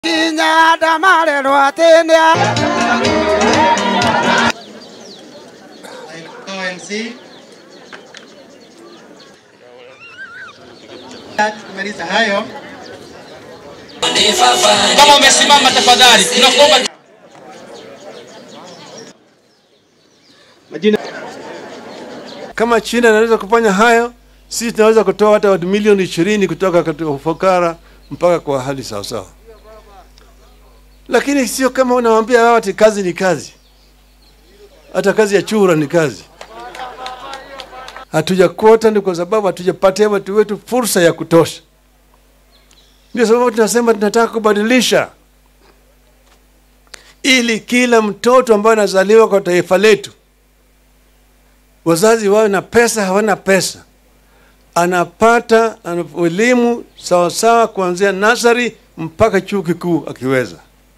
kinya ndamarerwo atĩnĩa OMC. Tumaliza hayo. Kama umesimama tafadhali, tunakuomba Kama China inaweza kufanya hayo, sisi tunaweza kutoa hata watu milioni ishirini kutoka katika ufukara mpaka kwa hali sawasawa. Lakini sio kama unawaambia wao ati kazi ni kazi, hata kazi ya chura ni kazi. Hatujakuota ni kwa sababu hatujapatia watu wetu fursa ya kutosha. Ndio sababu tunasema tunataka kubadilisha, ili kila mtoto ambaye anazaliwa kwa taifa letu wazazi wawe na pesa, hawana pesa, anapata ana- elimu sawasawa kuanzia nasari mpaka chuo kikuu akiweza.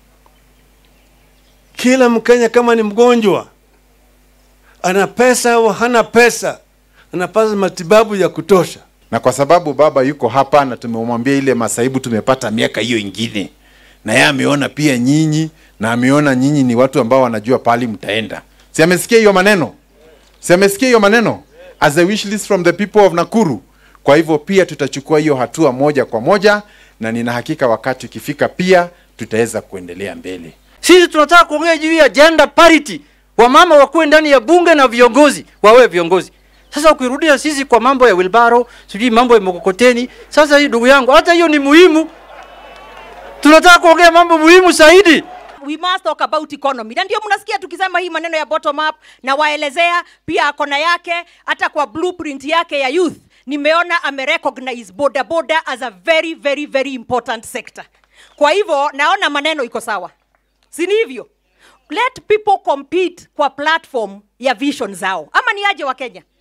Kila Mkenya kama ni mgonjwa, ana pesa au hana pesa, anapata matibabu ya kutosha. na kwa sababu baba yuko hapa na tumemwambia ile masaibu tumepata miaka hiyo ingine, na yeye ameona pia nyinyi na ameona nyinyi ni watu ambao wanajua pali mtaenda. Si amesikia hiyo maneno? Si amesikia hiyo maneno as a wish list from the people of Nakuru. Kwa hivyo pia tutachukua hiyo hatua moja kwa moja, na nina hakika wakati ukifika pia tutaweza kuendelea mbele. Sisi tunataka kuongea juu ya gender parity, wamama wakuwe ndani ya bunge na viongozi wawe viongozi. Sasa ukirudia sisi kwa mambo ya wilbaro, sijui mambo ya mkokoteni, sasa hii ndugu yangu, hata hiyo ni muhimu. Tunataka kuongea mambo muhimu zaidi. we must talk about economy na ndio mnasikia tukisema hii maneno ya bottom up na waelezea pia akona yake hata kwa blueprint yake ya youth nimeona amerecognize boda boda as a very very very important sector kwa hivyo naona maneno iko sawa si ni hivyo let people compete kwa platform ya vision zao ama ni aje wa kenya